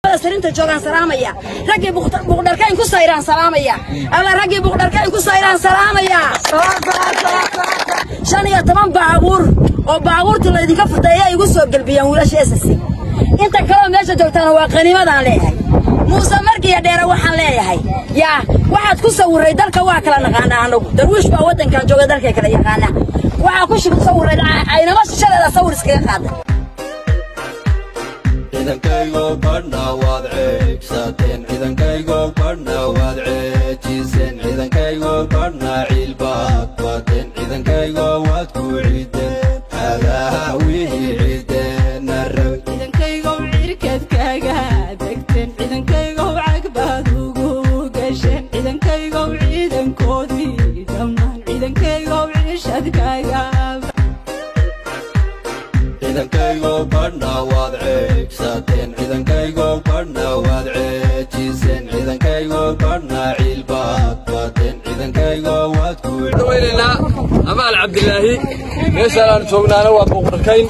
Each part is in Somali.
sarinta joogaan salaamaya raggii buqdharkayn ku sayraan salaamaya alla raggii buqdharkayn ku sayraan salaamaya shan iyo toban baabuur oo baabuurtii laydinka fudeeya igu soo gelbiyeen wiilasha esasi inta kaleo meesha joogtaana waa qaniimadaan leeyahay muuse markiiyo dheere waxaan leeyahay yaa waxaad ku sawirray dalka waa kala naqaanaa anagu darwiish baa waddankan jooga dalkay kala yaqaana waxaa ku shib sawirray caynamo shishadeeda sawir iskaga qaaday ciidankaygo badhna waad ceegsateen ciidankaygo badhna waad ceejiseen ciidankaygo badhna ciilbaad bateen ciidankaygo waad ku ciideen hadaha wixii ciideenna rab ciidankaygow cirkadkaaga degteen ciidankaygow cagbaad ugu gasheen ciidankaygow ciidankoodii dhammaan ciidankaygow ciishadkaaga ciidankaygo badhna waad ceegsateen ciidankaygo badhna waad ceejiseen ciidankaygo badhna ciilbaad bateen ciidankaygo waad ku weynaynaa amaal cabdilaahi meeshaan aan joognaana waa buuqdharkayn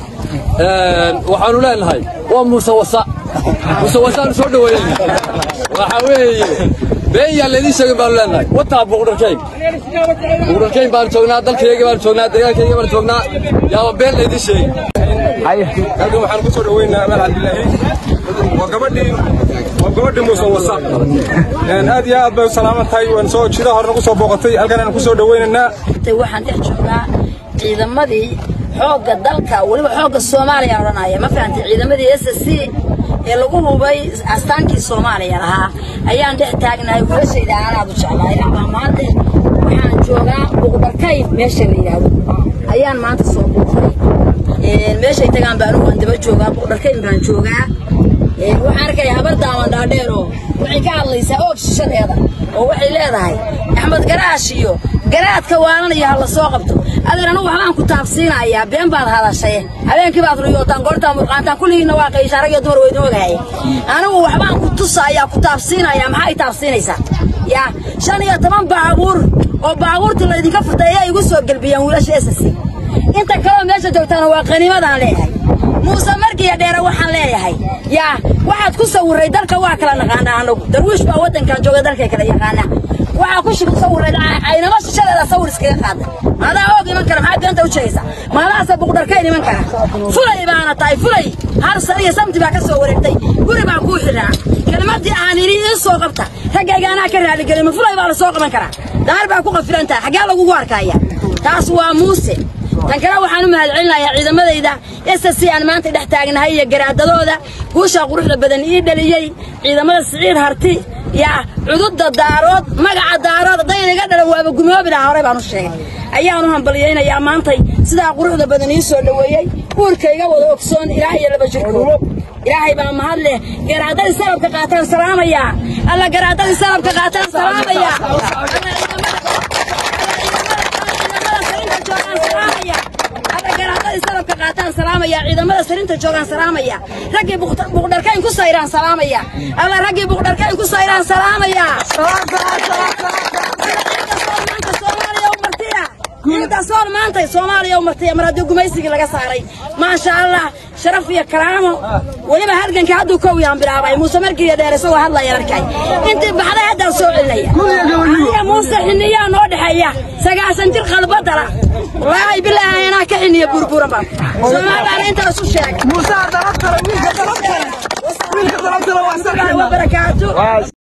waxaanu leenahay waa muuse wasa muuse wasaanu soo dhoweynayna waxaa weeye been yaa laydin sheegin baanu leenahay wataa buuqdharkayn buuqdharkayn baanu joognaa dalkayga baanu joognaa deegaankayga baanu joognaa yaaba been laydin sheegin halkan waxaan ku soo dhaweynaynaa amaal cabdilaahi waa gabadhii waa gabadhii muuse wasa aad iyo aad bay u salaaman tahay waan soo jida hore nagu soo booqatay halkan aan ku soo dhaweynaynaa waxaan dhex joognaa ciidamadii xoogga dalka weliba xoogga soomaaliya odhanaya ma fahantay ciidamadii s c ee lagu hubay astaankii soomaaliya lahaa ayaan dhex taagnahay wiilashayda aanaad u jeclaa ilaah baa maante waxaan joogaa buqdharkayn meesha la yidhaahdo ayaan maanta soo buuqay meeshay tagaan baan ugaan daba joogaa buqdharkayn baan joogaa waxaan arkaya habar daawan dhaadheeroo waxay ka hadlaysaa oog shishadeeda oo waxay leedahay axmed garaash iyo garaadka waanan iyo ha la soo qabto adeer anugu waxbaan ku taabsiinayaa been baad hadashay habeenkii baad ruyootaan goortaa murqaantaan kulligiinna waa qayshaa rag iyo dumar weydin ogahay anigu waxbaan ku tusayaa ku taabsiinayaa maxaa i taabsiinaysaa yaa shan iyo toban baabuur oo baabuurtii laydinka fudeeya igu soo gelbiyeen wiilasha esasi inta kaleo meesha joogtaana waa qaniimadaan leeyahay muuse markiiyo dheere waxaan leeyahay yaa waxaad ku sawirray dalka waa kala naqaanaa anagu darwiish baa waddankan jooga dalkay kala yaqaana waxaa ku shib sawirray caynamo shishadeeda sawir iskaga qaaday maadaa oog iman kara maxaad beenta u sheegaysaa maadahaasa buqdharkayn iman kara fulay baana tahay fulay hal san iyo samti baa ka soo wareegtay guri baa kuu xidhaa kelmadii aan idhi ii soo qabta raggayga anaa ka raaligelin ma fulay baa la soo qaban karaa daar baa ku qafilan tahay xaggee lagugu arkaya taas waa muuse tan kale waxaan u mahadcelinayaa ciidamadayda s c aan maanta dhex taagnahay iyo garaadadooda guushaa quruxda badan ii dhaliyey ciidamada siciid harti yaa cududda daarood magaca daarood hadday inaga dhalan waaba gumoobi lahaa horey baan u sheegay ayaan u hambalyaynayaa maantay sidaa quruxda badan ii soo dhoweeyey uurkayga wada ogsoon ilaah iyo laba jirkooda ilaahay baa mahad leh garaadadii salabka qaataan salaamaya alla garaadadii salabka qaataan salaamaya salabka qaataan salaamaya ciidamada sarinta joogaan salaamaya raggii buqdharkayn ku sayraan salaamaya alla raggii buqdharkayn ku sayraan salaamaya intasool maanta soomaaliya u martay mar haddii gumaysigii laga saaray maasha allah sharaf iyo karaamo weliba halgankii hadduu kow yaan bilaabay muuse markiiyo dheer isagoo hadlaya arkay intii baxday haddaan soo celinaya aniga muuse xiniyaa noo dhexeeya sagaashan jir qalbadala wallaahi bilaahi anaa ka xiniya burburan baan soomaaliyaana intaas u sheegay wabarakaatu